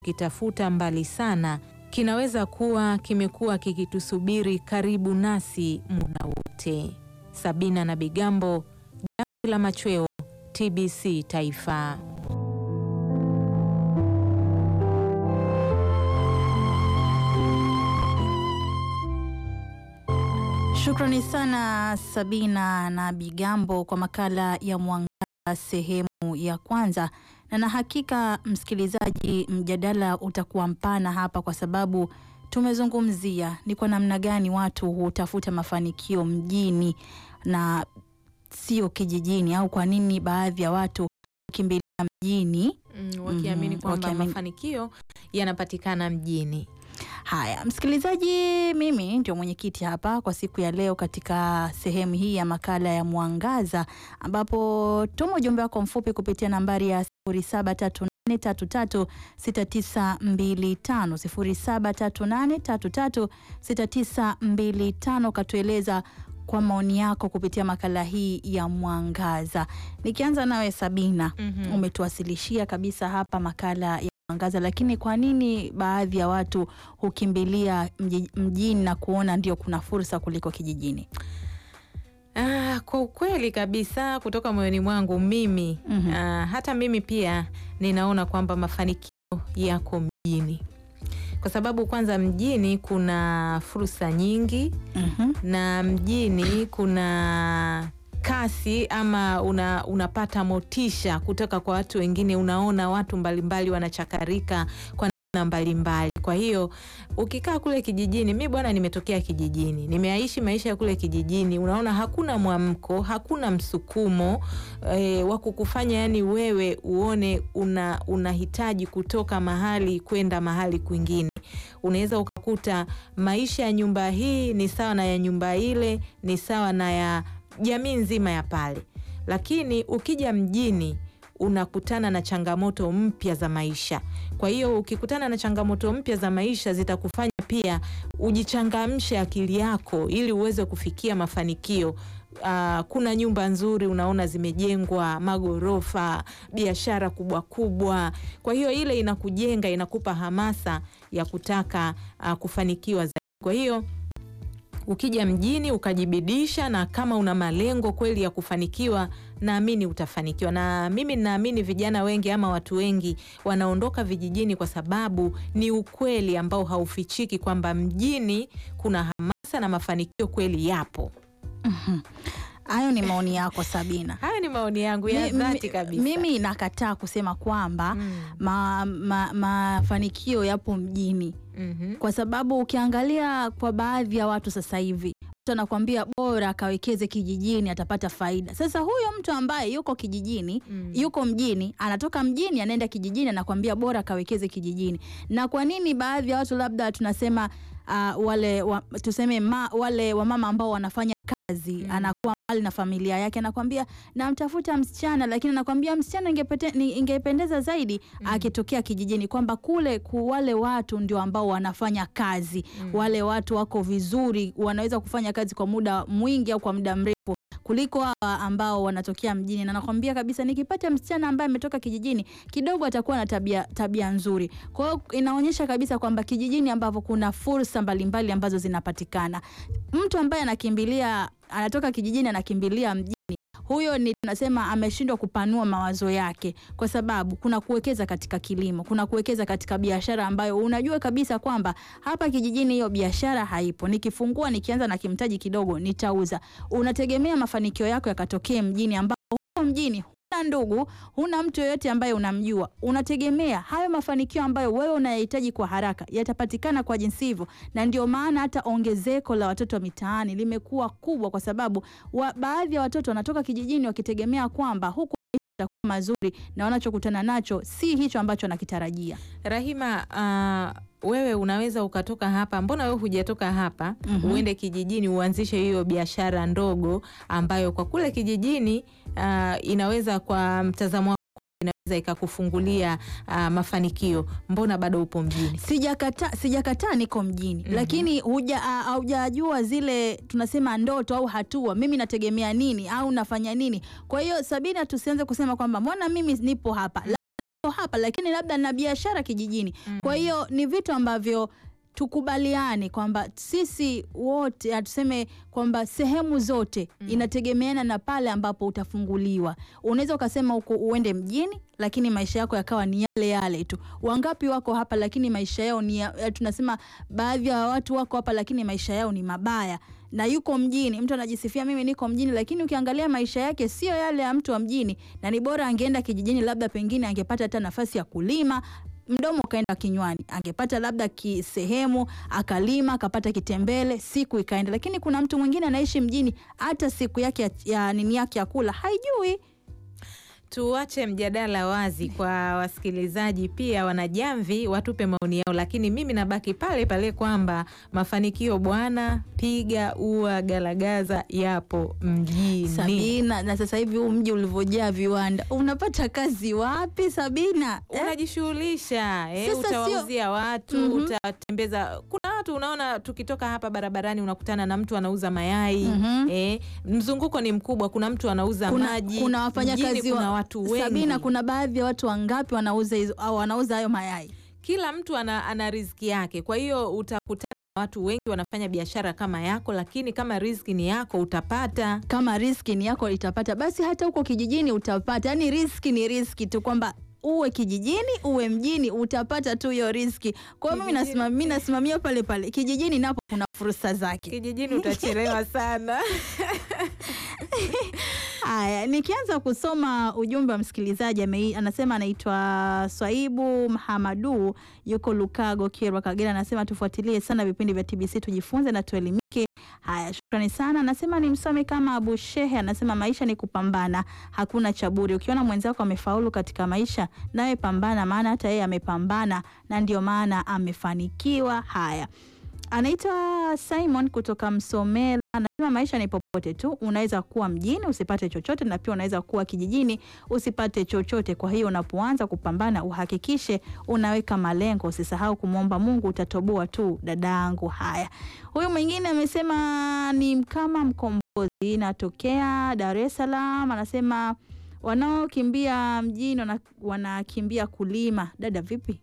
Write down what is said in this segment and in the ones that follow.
tunachokitafuta mbali sana kinaweza kuwa kimekuwa kikitusubiri karibu nasi muda wote. Sabina na Bigambo, Jamvi la Machweo, TBC Taifa. Shukrani sana Sabina na Bigambo kwa makala ya Mwangaza sehemu ya kwanza, na na hakika msikilizaji, mjadala utakuwa mpana hapa kwa sababu tumezungumzia ni kwa namna gani watu hutafuta mafanikio mjini na sio kijijini, au kwa nini baadhi ya watu hukimbilia mjini Mm, wakiamini Mhm, kwamba wakiamini- mafanikio yanapatikana mjini. Haya, msikilizaji, mimi ndio mwenyekiti hapa kwa siku ya leo katika sehemu hii ya makala ya Mwangaza, ambapo tuma ujumbe wako mfupi kupitia nambari ya 0738336925 0738336925, katueleza kwa maoni yako kupitia makala hii ya Mwangaza. Nikianza nawe Sabina, Mhm. umetuwasilishia kabisa hapa makala ya Mwangaza, lakini kwa nini baadhi ya watu hukimbilia mji- mjini na kuona ndio kuna fursa kuliko kijijini? Ah, kwa ukweli kabisa kutoka moyoni mwangu mimi Mhm. ah, hata mimi pia ninaona kwamba mafanikio yako mjini, kwa sababu kwanza mjini kuna fursa nyingi Mhm. na mjini kuna kasi ama una, unapata motisha kutoka kwa watu wengine. Unaona watu mbalimbali wanachakarika kwa namna mbalimbali. Kwa hiyo ukikaa kule kijijini, mi bwana, nimetokea kijijini, nimeaishi maisha ya kule kijijini. Unaona hakuna mwamko, hakuna msukumo e, wa kukufanya yani wewe uone una unahitaji kutoka mahali kwenda mahali kwingine. Unaweza ukakuta maisha ya nyumba hii ni sawa na ya nyumba ile, ni sawa na ya jamii nzima ya pale, lakini ukija mjini unakutana na changamoto mpya za maisha. Kwa hiyo ukikutana na changamoto mpya za maisha zitakufanya pia ujichangamshe akili yako ili uweze kufikia mafanikio. Ah, kuna nyumba nzuri unaona zimejengwa, magorofa, biashara kubwa kubwa. Kwa hiyo ile inakujenga, inakupa hamasa ya kutaka ah, kufanikiwa zaidi. Kwa hiyo ukija mjini ukajibidisha, na kama una malengo kweli ya kufanikiwa, naamini utafanikiwa. Na mimi ninaamini vijana wengi ama watu wengi wanaondoka vijijini kwa sababu ni ukweli ambao haufichiki kwamba mjini kuna hamasa na mafanikio kweli yapo. Mhm. Hayo ni maoni yako Sabina. Haya ni maoni yangu ya Mi- dhati mi- kabisa. Mimi nakataa kusema kwamba Mm. ma- ma- mafanikio yapo mjini Mhm. kwa sababu ukiangalia kwa baadhi ya watu sasa hivi mtu anakuambia bora akawekeze kijijini atapata faida. Sasa huyo mtu ambaye yuko kijijini Mm. yuko mjini, anatoka mjini anaenda kijijini, anakuambia bora akawekeze kijijini. Na kwa nini baadhi ya watu labda tunasema uh, wale wa, tuseme ma, wale wamama ambao wanafanya kazi Mm. anakuwa mbali na familia yake, anakwambia namtafuta msichana, lakini anakwambia msichana ingepete- ni- ingependeza zaidi Mm. akitokea kijijini, kwamba kule ku wale watu ndio ambao wanafanya kazi Mm. wale watu wako vizuri, wanaweza kufanya kazi kwa muda mwingi au kwa muda mrefu kuliko hawa ambao wanatokea mjini, na nakwambia kabisa, nikipata msichana ambaye ametoka kijijini kidogo atakuwa na tabia, tabia nzuri. Kwa hiyo inaonyesha kabisa kwamba kijijini ambavyo kuna fursa mbalimbali ambazo zinapatikana, mtu ambaye anakimbilia anatoka kijijini anakimbilia mjini huyo ni tunasema ameshindwa kupanua mawazo yake, kwa sababu kuna kuwekeza katika kilimo, kuna kuwekeza katika biashara ambayo unajua kabisa kwamba hapa kijijini hiyo biashara haipo. Nikifungua nikianza na kimtaji kidogo nitauza. Unategemea mafanikio yako yakatokee mjini, ambapo huko mjini huna ndugu, huna mtu yoyote ambaye unamjua. Unategemea hayo mafanikio ambayo wewe unayahitaji kwa haraka yatapatikana kwa jinsi hivyo, na ndio maana hata ongezeko la watoto mitaani limekuwa kubwa, kwa sababu wa, baadhi ya watoto wanatoka kijijini wakitegemea kwamba huku maisha yatakuwa mazuri na wanachokutana nacho si hicho ambacho wanakitarajia. Rahima, ah, wewe unaweza ukatoka hapa, mbona wewe hujatoka hapa Mhm. uende kijijini uanzishe hiyo biashara ndogo ambayo kwa kule kijijini ah, inaweza kwa mtazamo wako inaweza ikakufungulia ah, mafanikio. Mbona bado upo mjini? Sijakataa, sijakataa niko mjini Mhm. lakini huja a- haujajua zile tunasema ndoto au hatua, mimi nategemea nini au nafanya nini. Kwa hiyo Sabina, tusianze kusema kwamba mbona mimi nipo hapa hapa lakini labda na biashara kijijini. Kwa hiyo ni vitu ambavyo tukubaliane kwamba sisi wote hatuseme kwamba sehemu zote inategemeana na pale ambapo utafunguliwa. Unaweza ukasema uko uende mjini, lakini maisha yako yakawa ni yale yale tu. Wangapi wako hapa lakini maisha yao ni ya, ya- tunasema baadhi ya watu wako hapa lakini maisha yao ni mabaya na yuko mjini. Mtu anajisifia mimi niko mjini, lakini ukiangalia maisha yake sio yale ya mtu wa mjini, na ni bora angeenda kijijini, labda pengine angepata hata nafasi ya kulima mdomo ukaenda kinywani, angepata labda kisehemu akalima akapata kitembele, siku ikaenda. Lakini kuna mtu mwingine anaishi mjini, hata siku yake ya, ya nini yake ya kula haijui. Tuache mjadala wazi kwa wasikilizaji, pia wanajamvi watupe maoni yao, lakini mimi nabaki pale pale kwamba mafanikio bwana, piga ua galagaza yapo mjini. Sabina, na sasa hivi huu mji ulivyojaa viwanda, unapata kazi wapi Sabina? Eh? unajishughulisha eh, Sasa sio- utawauzia watu Mhm. utatembeza. Kuna watu unaona, tukitoka hapa barabarani unakutana na mtu anauza mayai Mhm. eh, mzunguko ni mkubwa. Kuna mtu anauza kuna, maji, kuna wafanyakazi Mjini kuna wa- watu wengi. Sabina, kuna baadhi ya watu wangapi wanauza hizo au wanauza hayo mayai? kila mtu ana, ana riziki yake. Kwa hiyo utakutana na watu wengi wanafanya biashara kama yako, lakini kama riziki ni yako utapata. Kama riski ni yako itapata, basi hata huko kijijini utapata. Yaani riski ni riski tu, kwamba uwe kijijini uwe mjini utapata tu hiyo riski. Kwa hiyo mimi Kijijini- nasimamia, mimi nasimamia pale pale kijijini, napo kuna fursa zake. Kijijini utachelewa sana. Haya, nikianza kusoma ujumbe wa msikilizaji amei- anasema anaitwa Swaibu Mhamadu, yuko Lukago, Kyerwa, Kagera. Anasema tufuatilie sana vipindi vya TBC tujifunze na tuelimike. Haya, shukrani sana. Anasema ni msome kama Abu Shehe, anasema maisha ni kupambana, hakuna cha bure. Ukiona mwenzako amefaulu katika maisha, nawe pambana, maana hata yeye amepambana na ndio maana amefanikiwa. Haya, anaitwa Simon kutoka Msomela anasema maisha ni popote tu, unaweza kuwa mjini usipate chochote, na pia unaweza kuwa kijijini usipate chochote. Kwa hiyo unapoanza kupambana, uhakikishe unaweka malengo, usisahau kumwomba Mungu, utatoboa tu dadangu. Haya, huyu mwingine amesema ni Mkama Mkombozi, natokea Dar es Salaam, anasema wanaokimbia mjini wana- wanakimbia kulima. Dada vipi?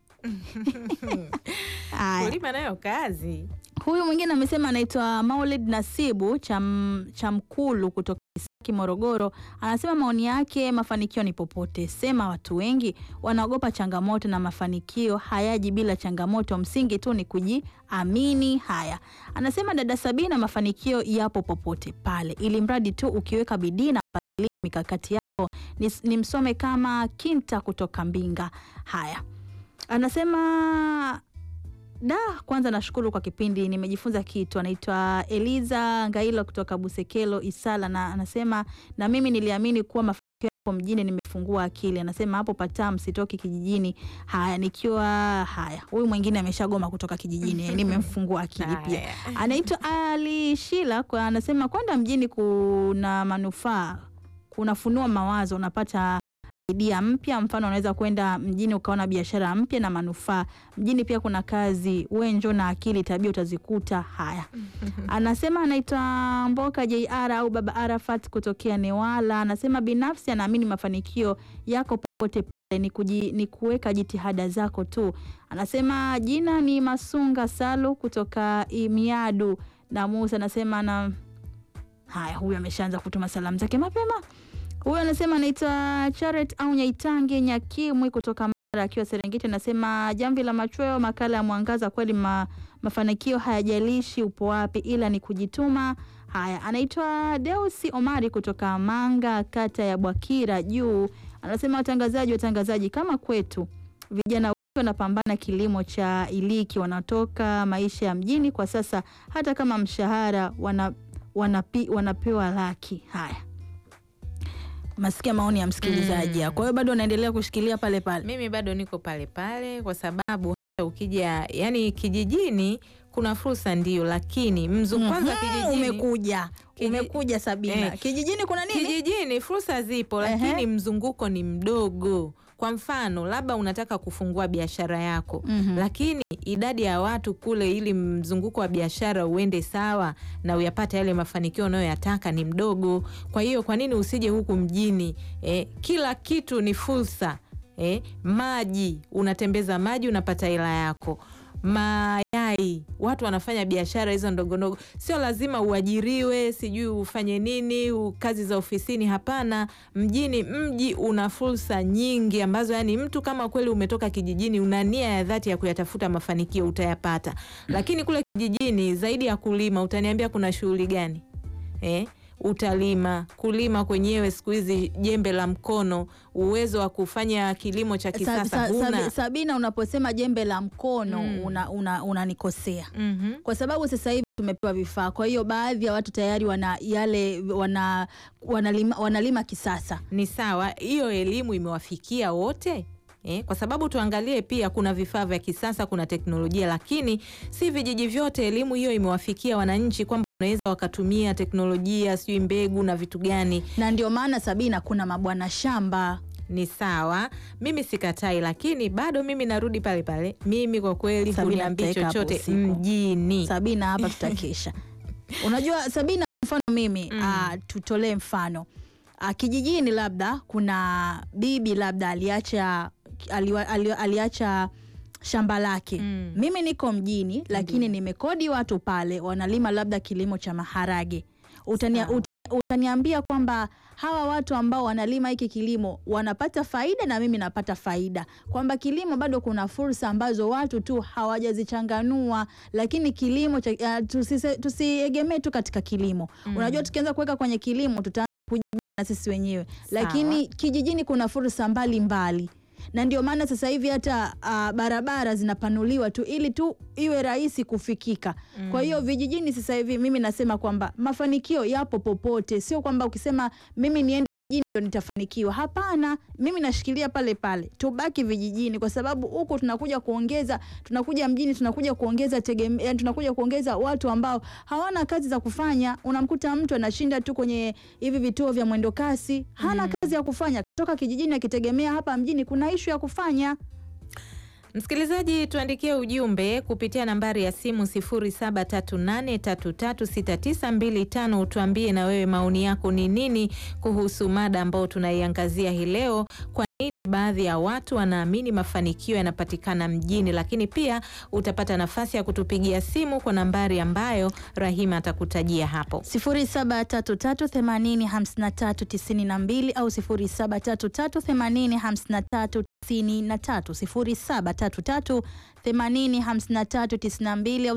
Haya. Kulima nayo kazi. Huyu mwingine amesema anaitwa Maulid Nasibu Cham, Chamkulu kutoka Isaki, Morogoro. Anasema maoni yake, mafanikio ni popote. Sema watu wengi wanaogopa changamoto na mafanikio hayaji bila changamoto. Msingi tu ni kujiamini. Haya, anasema dada Sabina, mafanikio yapo popote pale, ili mradi tu ukiweka bidii na mpangilio mikakati yako. Ni, ni msome kama Kinta kutoka Mbinga. Haya, anasema Da, kwanza nashukuru kwa kipindi, nimejifunza kitu. Anaitwa Eliza Ngailo kutoka Busekelo Isala, na anasema na mimi niliamini kuwa mafanikio yapo mjini, nimefungua akili. Anasema hapo patam, sitoki kijijini. Haya, nikiwa haya. Huyu mwingine ameshagoma kutoka kijijini, nimemfungua akili pia. Haya. Anaitwa Ali Shila kwa, anasema kwenda mjini kuna manufaa, kunafunua mawazo, unapata idea mpya. Mfano, unaweza kwenda mjini ukaona biashara mpya na manufaa. Mjini pia kuna kazi, we njoo na akili, tabia utazikuta. Haya, anasema anaitwa Mboka JR au Baba Arafat kutokea Newala. Anasema binafsi anaamini mafanikio yako popote pale ni, kuji, ni kuweka jitihada zako tu. Anasema jina ni Masunga Salu kutoka Imiadu na Musa anasema na haya, huyu ameshaanza kutuma salamu zake mapema. Huyu anasema anaitwa Charet au Nyaitange Nyakimwi kutoka Mara akiwa Serengeti, anasema jamvi la machweo, makala ya mwangaza. Kweli ma, mafanikio hayajalishi upo wapi, ila ni kujituma. Haya, anaitwa Deusi Omari kutoka Manga, kata ya Bwakira Juu, anasema watangazaji, watangazaji kama kwetu vijana wengi wanapambana kilimo cha iliki, wanatoka maisha ya mjini kwa sasa, hata kama mshahara wana, wanapi, wanapewa laki. Haya, masikia maoni ya msikilizaji. Mm. Kwa hiyo bado unaendelea kushikilia pale pale. Mimi bado niko pale pale kwa sababu hata ukija yani kijijini kuna fursa ndio, lakini mzu kwanza Mhm, kijijini umekuja Kiji- umekuja Sabina, Eh. kijijini kuna nini? kijijini fursa zipo, Ehe. lakini mzunguko ni mdogo. Kwa mfano, labda unataka kufungua biashara yako Mhm. lakini idadi ya watu kule, ili mzunguko wa biashara uende sawa na uyapate yale mafanikio unayoyataka ni mdogo. Kwa hiyo kwa nini usije huku mjini? Eh, kila kitu ni fursa. eh, maji, unatembeza maji unapata hela yako mayai watu wanafanya biashara hizo ndogo ndogo, sio lazima uajiriwe, sijui ufanye nini, u- kazi za ofisini. Hapana, mjini, mji una fursa nyingi ambazo, yani, mtu kama kweli umetoka kijijini, una nia ya dhati ya kuyatafuta mafanikio, utayapata. Lakini kule kijijini, zaidi ya kulima, utaniambia kuna shughuli gani eh? Utalima, kulima kwenyewe siku hizi jembe la mkono, uwezo wa kufanya kilimo cha Sa- kisasa sa- huna. Sabi- Sabina, unaposema jembe la mkono Mm. una- una- unanikosea Mhm. kwa sababu sasa hivi tumepewa vifaa, kwa hiyo baadhi ya watu tayari wana yale wana, wanalima, wanalima kisasa. Ni sawa, hiyo elimu imewafikia wote eh? Kwa sababu tuangalie pia, kuna vifaa vya kisasa, kuna teknolojia, lakini si vijiji vyote elimu hiyo imewafikia wananchi, kwamba wanaweza wakatumia teknolojia, sijui mbegu na vitu gani. na ndio maana Sabina, kuna mabwana shamba Ni sawa, mimi sikatai, lakini bado mimi narudi pale pale, mimi kwa kweli Sabina, huniambii nitaeka hapo chochote usiku. mjini. Sabina, hapa tutakesha. Unajua Sabina, mfano mimi Mm. ah, tutolee mfano ah, kijijini, labda kuna bibi labda aliacha aliwa, ali, aliacha shamba lake Mm. mimi niko mjini lakini nimekodi watu pale wanalima labda kilimo cha maharage Utania, Sawa. ut, utaniambia kwamba hawa watu ambao wanalima hiki kilimo wanapata faida na mimi napata faida, kwamba kilimo bado kuna fursa ambazo watu tu hawajazichanganua, lakini kilimo cha, uh, tusise- tusiegemee tu katika kilimo Mm. unajua tukianza kuweka kwenye kilimo tutaanza kujibana sisi wenyewe, Sawa. lakini kijijini kuna fursa mbalimbali na ndio maana sasa hivi hata uh, barabara zinapanuliwa tu ili tu iwe rahisi kufikika. Kwa hiyo vijijini sasa hivi mimi nasema kwamba mafanikio yapo popote, sio kwamba ukisema mimi niende mjini ndo nitafanikiwa. Hapana, mimi nashikilia pale pale, tubaki vijijini, kwa sababu huku tunakuja kuongeza, tunakuja mjini tunakuja kuongeza tegeme, yani tunakuja kuongeza watu ambao hawana kazi za kufanya. Unamkuta mtu anashinda tu kwenye hivi vituo vya mwendo kasi, hana kazi ya kufanya, kutoka kijijini akitegemea hapa mjini kuna ishu ya kufanya. Msikilizaji, tuandikie ujumbe kupitia nambari ya simu 0738336925 utuambie na wewe maoni yako ni nini kuhusu mada ambayo tunaiangazia hii leo. Kwa nini baadhi ya watu wanaamini mafanikio yanapatikana mjini? Lakini pia utapata nafasi ya kutupigia simu kwa nambari ambayo Rahima atakutajia hapo. 0733805392 au 0733805393 0733805392 au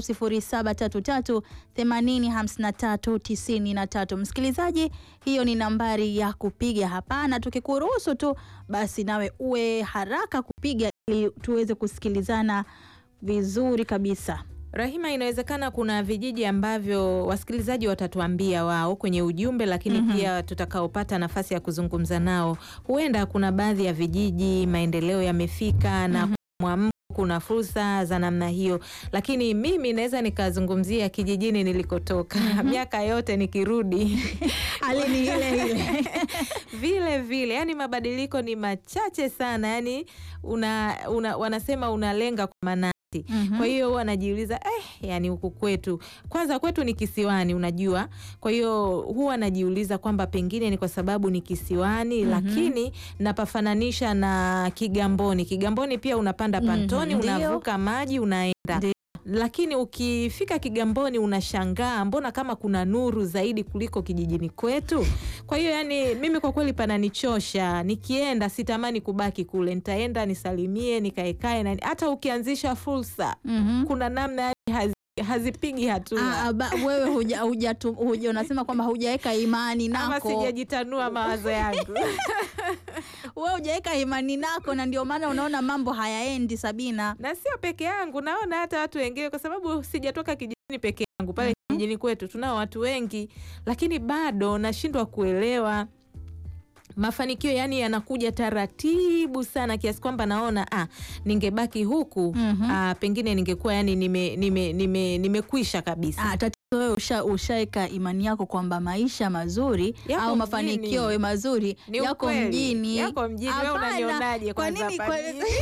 0733805393. Msikilizaji, hiyo ni nambari ya kupiga hapa, na tukikuruhusu tu basi nawe uwe haraka kupiga ili tuweze kusikilizana vizuri kabisa. Rahima, inawezekana kuna vijiji ambavyo wasikilizaji watatuambia wao kwenye ujumbe, lakini Mhm. pia tutakaopata nafasi ya kuzungumza nao, huenda kuna baadhi ya vijiji maendeleo yamefika na Mhm. mwamko, kuna fursa za namna hiyo, lakini mimi naweza nikazungumzia kijijini nilikotoka miaka yote nikirudi Hali ni ile ile. vile vile, yani mabadiliko ni machache sana, yani una, una, wanasema unalenga kwa manati Mhm. kwa hiyo huwa najiuliza eh, yani huku kwetu, kwanza kwetu ni kisiwani, unajua. Kwa hiyo huwa najiuliza kwamba pengine ni kwa sababu ni kisiwani, Mhm. lakini napafananisha na Kigamboni. Kigamboni pia unapanda Mhm, pantoni, ndio. unavuka maji, unaenda Ndio. lakini ukifika Kigamboni unashangaa mbona kama kuna nuru zaidi kuliko kijijini kwetu. Kwa hiyo yani, mimi kwa kweli pananichosha. Nikienda sitamani kubaki kule, nitaenda nisalimie, nikaekae na hata ukianzisha fursa, Mhm. kuna namna yani hazi, hazipigi hatua Ah, ah, ba- wewe huja, huja, tu- huja unasema kwamba hujaweka imani ama nako, sijajitanua mawazo yangu. wewe hujaweka imani nako, na ndio maana unaona mambo hayaendi. Sabina, na sio peke yangu, naona hata watu wengine, kwa sababu sijatoka kijijini peke yangu. Pale kijijini kwetu tunao watu wengi, lakini bado nashindwa kuelewa mafanikio yani yanakuja taratibu sana kiasi kwamba naona ah, ningebaki huku Mhm. ah, pengine ningekuwa yani nimekwisha nime, nime, nimekwisha kabisa. ah, tatizo wewe usha, ushaweka imani yako kwamba maisha mazuri Yako au mjini. mafanikio mazuri Ni yako ukweli. mjini. Yako mjini. Wewe Hapana. unanionaje Kwa kwanza nini, hapa kwa, mjini?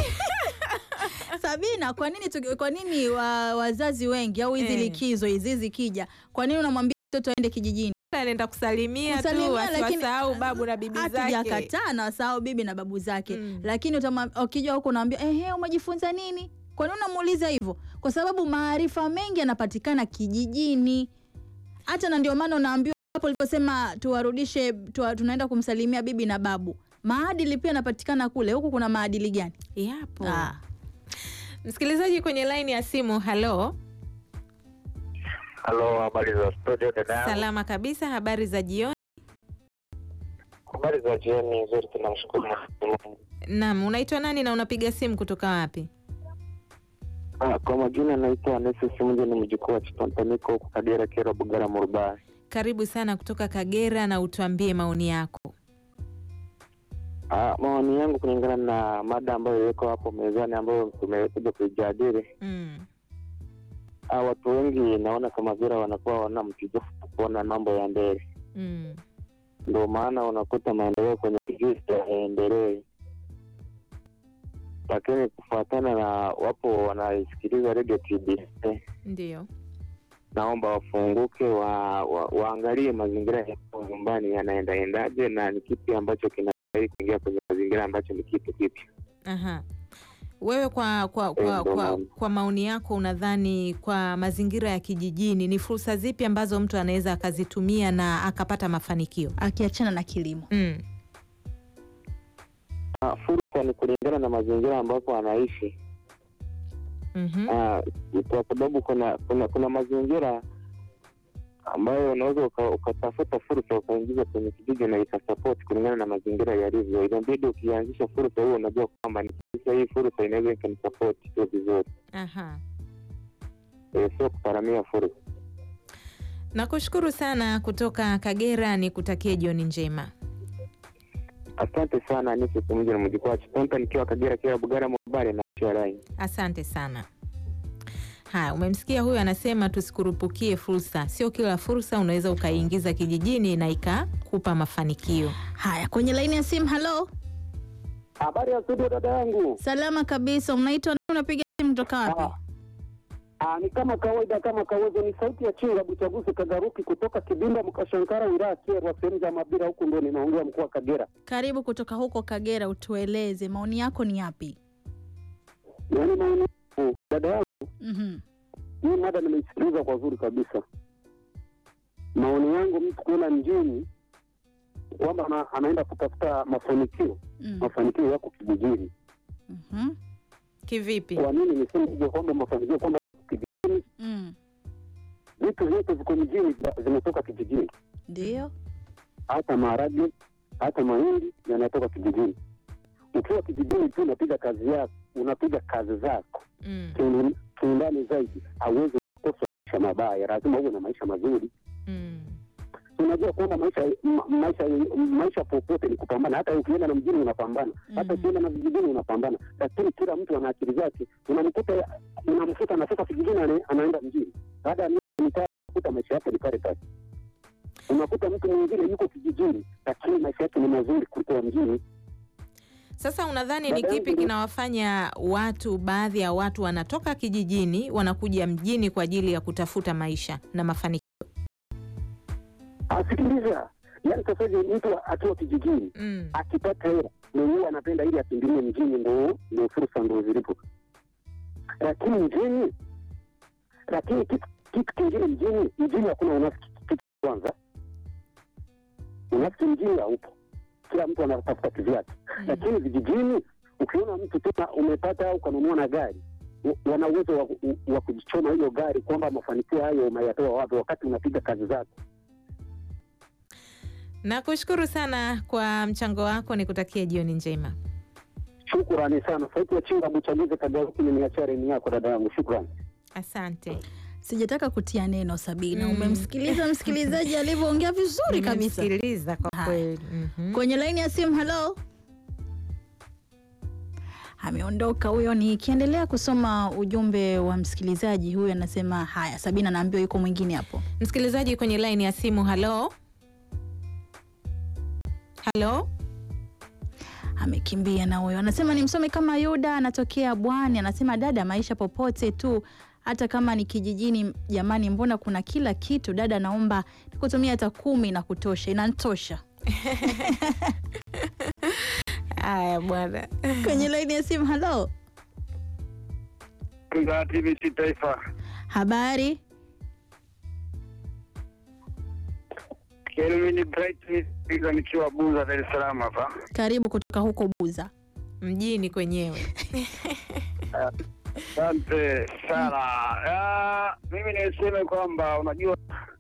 Sabina, kwa nini, tuki- kwa nini wa, wazazi wengi au hizi Eh. likizo hizi zikija, kwa nini unamwambia mtoto aende kijijini? anaenda kusalimia, Kusalimia, tu lakini- asiwasahau babu na bibi zake. hatujakataa na wasahau bibi na babu zake Mm. lakini utama- ukija huku unaambia ehe, umejifunza nini? Kwa nini unamuuliza hivyo? Kwa sababu maarifa mengi yanapatikana kijijini. Hata na ndio maana unaambiwa hapo uliposema tuwarudishe tuwa, tunaenda kumsalimia bibi na babu, maadili pia yanapatikana kule. Huku kuna maadili gani? Yapo. Ah. Msikilizaji kwenye laini ya simu, halo. Halo, habari za studio dada? Salama kabisa, habari za jioni. Habari za jioni nzuri, tunamshukuru Mwenyezi Mungu. Naam, unaitwa nani na unapiga simu kutoka wapi? Ah, Kwa majina naitwa Anesi Simunje, ni mjukuu wa Chipantaniko huku Kagera, Kero, Bugara, Murubai. Karibu sana kutoka Kagera na utuambie maoni yako. Ah, maoni yangu kulingana na mada ambayo iko hapo mezani ambayo tumekuja kuijadili, Mm. ah, watu wengi naona kama vile wanakuwa wana mtijufu kuona mambo ya mbele, Mm. ndio maana unakuta maendeleo kwenye kijiji hayaendelei, lakini kufuatana na wapo wanaisikiliza redio TBC Ndio. naomba wafunguke wa, wa, waangalie mazingira ya nyumbani yanaendaendaje na ni kipi ambacho kinastahili kuingia kwenye mazingira ambacho ni kitu kipi. Aha. Wewe kwa kwa, kwa, Eh, ndo kwa, maana. kwa maoni yako unadhani kwa mazingira ya kijijini ni fursa zipi ambazo mtu anaweza akazitumia na akapata mafanikio? Akiachana na kilimo. Mm. Ah, Fursa ni kulingana na mazingira ambapo anaishi. Mhm. Ah, kwa sababu kuna kuna kuna mazingira ambayo unaweza uka- ukatafuta fursa ukaingiza kwenye kijiji na ikasapoti kulingana na mazingira yalivyo. Inabidi ukianzisha fursa huo unajua kwamba ni sasa hii fursa inaweza ikanisapoti tu vizuri, Aha. Eh, sio kuparamia fursa. Nakushukuru sana kutoka Kagera, nikutakie jioni njema. Asante sana Nisi Pamoja na mjukuu wa Chitonta nikiwa Kagera kila Bugara Mwabare na Charai. Asante sana. Haya, umemsikia huyu anasema tusikurupukie fursa. Sio kila fursa unaweza ukaiingiza kijijini na ikakupa mafanikio. Haya, kwenye laini ya simu. Halo, Habari ya studio dada yangu. salama kabisa. Unaitwa nani? Unapiga simu kutoka wapi? Ah, ah, ni kama kawaida kama kawaida, ni sauti ya chinga Buchaguzi Kagaruki kutoka Kibinda Mkashankara, wilaya Kyerwa, sehemu za Mabira, huku ndo ninaongea mkoa wa Kagera. Karibu kutoka huko Kagera, utueleze maoni yako ni yapi? Yaani maoni yangu dada yangu, Mhm. hii mada nimeisikiliza kwa zuri kabisa. Maoni yangu mtu kuenda mjini kwamba ana, anaenda kutafuta mafanikio, Mm. mafanikio yako kijijini. Mhm. Kivipi? Kwa nini niseme hivyo kwamba mafanikio kwamba kijijini, Mm. vitu vyote viko mjini vimetoka kijijini Ndio. hata maharage hata mahindi yanatoka kijijini. Ukiwa kijijini tu unapiga kazi yako, unapiga kazi zako Mm. kiundani- kiundani zaidi, hauwezi kukosa maisha mabaya, lazima uwe na maisha mazuri. Mm. Unajua kwamba maisha ma, maisha maisha popote ni kupambana. Hata ukienda na mjini unapambana, hata Mhm. ukienda na vijijini unapambana, lakini kila mtu ana akili zake. Unamkuta unamkuta anatoka kijijini ana- anaenda mjini, baada ya miaka mitatu unakuta maisha yake ni pale pale. Unakuta mtu mwingine yuko kijijini, lakini maisha yake ni mazuri kuliko ya mjini. Sasa unadhani ni Dada kipi yangu- kinawafanya watu, baadhi ya watu wanatoka kijijini wanakuja mjini kwa ajili ya kutafuta maisha na mafanikio? Asikiliza, yaani sasa hivi mtu akiwa kijijini Mm. akipata hela mwenyewe anapenda ili akimbilie mjini, ndo ndo fursa ndo zilipo. Lakini mjini, lakini kitu kitu kingine mjini, mjini hakuna unafiki. Kitu kwanza, unafiki mjini haupo, kila mtu anatafuta kivyake. Lakini vijijini, ukiona mtu tena umepata au ukanunua na gari wa- wana uwezo wa, wa kujichoma hiyo gari kwamba mafanikio hayo umeyatoa wapi, wakati unapiga kazi zako. Nakushukuru sana kwa mchango wako, nikutakie jioni njema. Shukrani sana. Sauti ya Chinga Buchaguzi Kagaruki, nimeachia reni yako dada yangu, shukrani. Asante. Sijataka kutia neno Sabina. Mm. Umemsikiliza msikilizaji alivyoongea vizuri kabisa. Nimemsikiliza kwa Haya. kweli. Mhm. Kwenye laini ya simu, halo. Ameondoka huyo. Nikiendelea kusoma ujumbe wa msikilizaji huyu, anasema haya, Sabina naambiwa yuko mwingine hapo. Msikilizaji kwenye laini ya simu, halo halo. Amekimbia na huyo, anasema nimsome kama Yuda, anatokea Bwani. Anasema dada, maisha popote tu hata kama ni kijijini. Jamani, mbona kuna kila kitu? Dada, naomba nikutumia hata kumi na kutosha, inantosha. Haya bwana. Kwenye laini ya simu, halo, za TBC Taifa. habari? Kelvin Bright piga nikiwa Buza, Dar es Salaam hapa. Karibu kutoka huko Buza. Mjini kwenyewe. Asante sana. Ah, mimi niseme kwamba unajua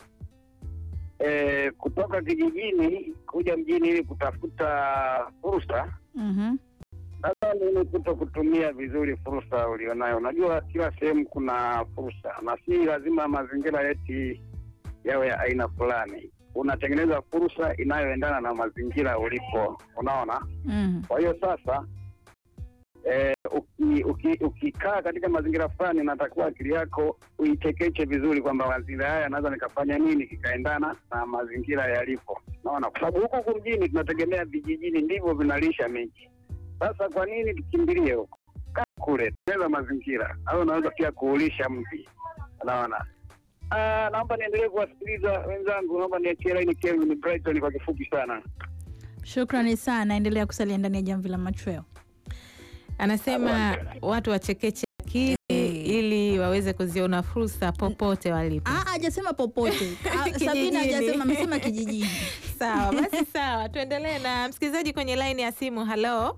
eh, kutoka kijijini kuja mjini ili kutafuta fursa, Mhm. nadhani ni kuto kutumia vizuri fursa ulionayo. Unajua kila sehemu kuna fursa, na si lazima mazingira yeti yawe ya aina fulani. Unatengeneza fursa inayoendana na mazingira ulipo, unaona. Mhm. Kwa hiyo sasa eh, uki- uki- ukikaa katika mazingira fulani, unatakiwa akili yako uitekeche vizuri kwamba mazingira haya naweza nikafanya nini kikaendana na mazingira yalipo, naona kwa sababu huku huku mjini tunategemea vijijini ndivyo vinalisha miji. Sasa kwa nini tukimbilie huko? Kaa kule, tengeneza mazingira au unaweza pia kuulisha mji, unaona. Ah, naomba niendelee kuwasikiliza wenzangu, naomba niachie laini Kelvin Brighton kwa kifupi sana. Shukrani sana, endelea kusalia ndani ya jamvi la machweo. Anasema watu wachekeche akili ili waweze kuziona fursa popote walipo. Ah, hajasema popote. Ah, Kijijini. Sabina hajasema, amesema kijijini. Sawa basi, sawa, tuendelee na msikilizaji kwenye laini ya simu. Halo,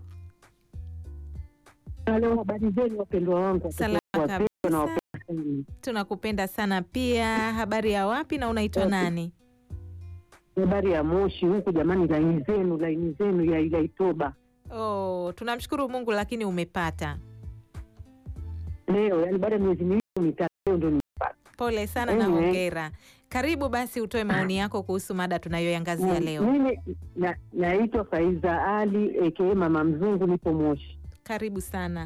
Halo, habari zenu wapendwa wangu, salama wapendwa na kabisa, wapenda sana. tunakupenda sana pia. Habari ya wapi na unaitwa nani? Habari ya Moshi huku jamani, laini zenu laini zenu ya ila Itoba Oh, tunamshukuru Mungu, lakini umepata. leo, yani baada ya miezi miwili mitatu, leo ndo nimepata. Pole sana na Anyway. hongera. Karibu basi utoe maoni yako kuhusu mada tunayoiangazia Na- leo. Mimi na- naitwa Faiza Ali aka Mama Mzungu, nipo Moshi. Karibu sana.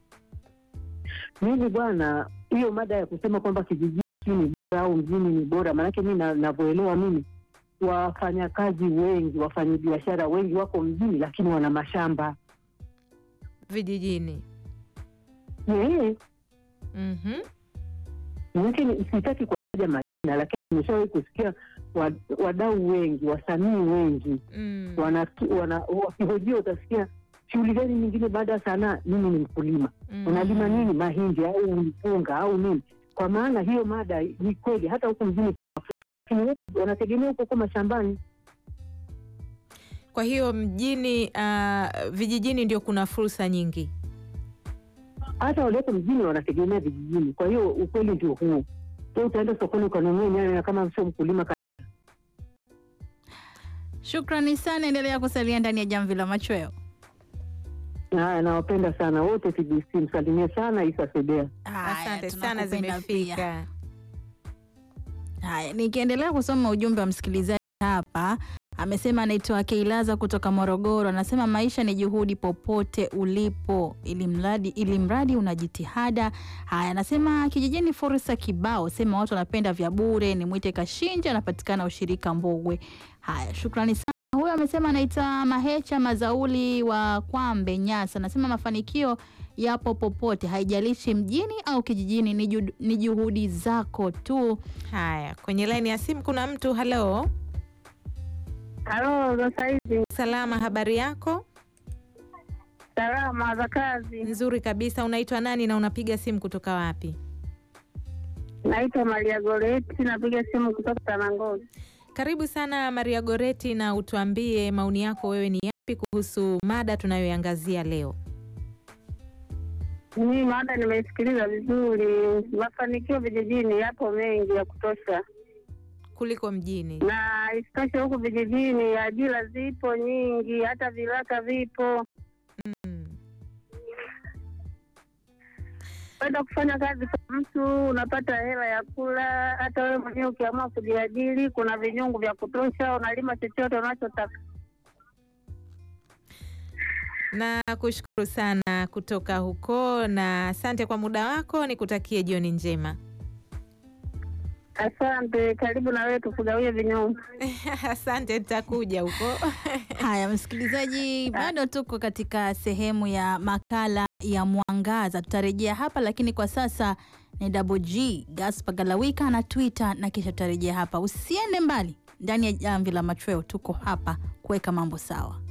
Mimi bwana, hiyo mada ya kusema kwamba kijijini ni bora au mjini ni bora, maanake mi na- navyoelewa mimi, wafanyakazi wengi, wafanyabiashara wengi wako mjini, lakini wana mashamba Vijijini. yeah. Mhm. Lakini sitaki kuwataja majina, lakini nimeshawahi kusikia wa- wadau wengi, wasanii wengi Mm. wana, wana, wakihojiwa utasikia shughuli gani nyingine baada ya sanaa. Mimi ni mkulima. Mm. Unalima nini? Mahindi au mpunga au nini? Kwa maana hiyo mada ni kweli, hata huku mjini lakini wengi wanategemea huko huko mashambani. Kwa hiyo mjini, uh, vijijini ndio kuna fursa nyingi. Hata walioko mjini wanategemea vijijini. Kwa hiyo ukweli ndio huo. Wewe utaenda sokoni ukanunua nyanya, na kama sio mkulima Shukrani sana, endelea kusalia ndani ya jamvi la machweo. Haya, nawapenda sana wote TBC, msalimie sana Isa Sebea. Haya, Asante sana, tunakupenda pia. zimefika. Haya, nikiendelea kusoma ujumbe wa msikilizaji hapa, amesema anaitwa Keilaza kutoka Morogoro. Anasema maisha ni juhudi popote ulipo, ili mradi ili mradi una jitihada. Haya, anasema kijijini fursa kibao, sema watu wanapenda vya bure. Ni mwite Kashinja, anapatikana ushirika Mbogwe. Haya, shukrani sana. Huyo amesema anaitwa Mahecha Mazauli wa Kwambe, Nyasa. Anasema mafanikio yapo popote, haijalishi mjini au kijijini, ni ju- ni juhudi zako tu. Haya, kwenye laini ya simu kuna mtu. Halo, Halo, za saizi salama, habari yako? salama za kazi. Nzuri kabisa. Unaitwa nani na unapiga simu kutoka wapi? Naitwa Maria Goreti, napiga simu kutoka Tanangozi. Karibu sana Maria Goreti, na utuambie maoni yako, wewe ni yapi kuhusu mada tunayoiangazia leo? Mimi mada nimeisikiliza vizuri. Mafanikio vijijini yapo mengi ya kutosha, kuliko mjini. na isitoshe huku vijijini ajira zipo nyingi, hata viraka vipo. Mm. Kwenda kufanya kazi kwa mtu unapata hela ya kula. Hata wewe mwenyewe ukiamua kujiajiri, kuna vinyungu vya kutosha, unalima chochote unachotaka. Na kushukuru sana kutoka huko, na asante kwa muda wako, nikutakie jioni njema. Asante, karibu na wewe tukugawie vinyungu. Asante, nitakuja huko. Haya, msikilizaji, bado tuko katika sehemu ya makala ya mwangaza. Tutarejea hapa, lakini kwa sasa ni Double G Gaspar Galawika na Twitter, na kisha tutarejea hapa. Usiende mbali, ndani ya jamvi la machweo tuko hapa kuweka mambo sawa.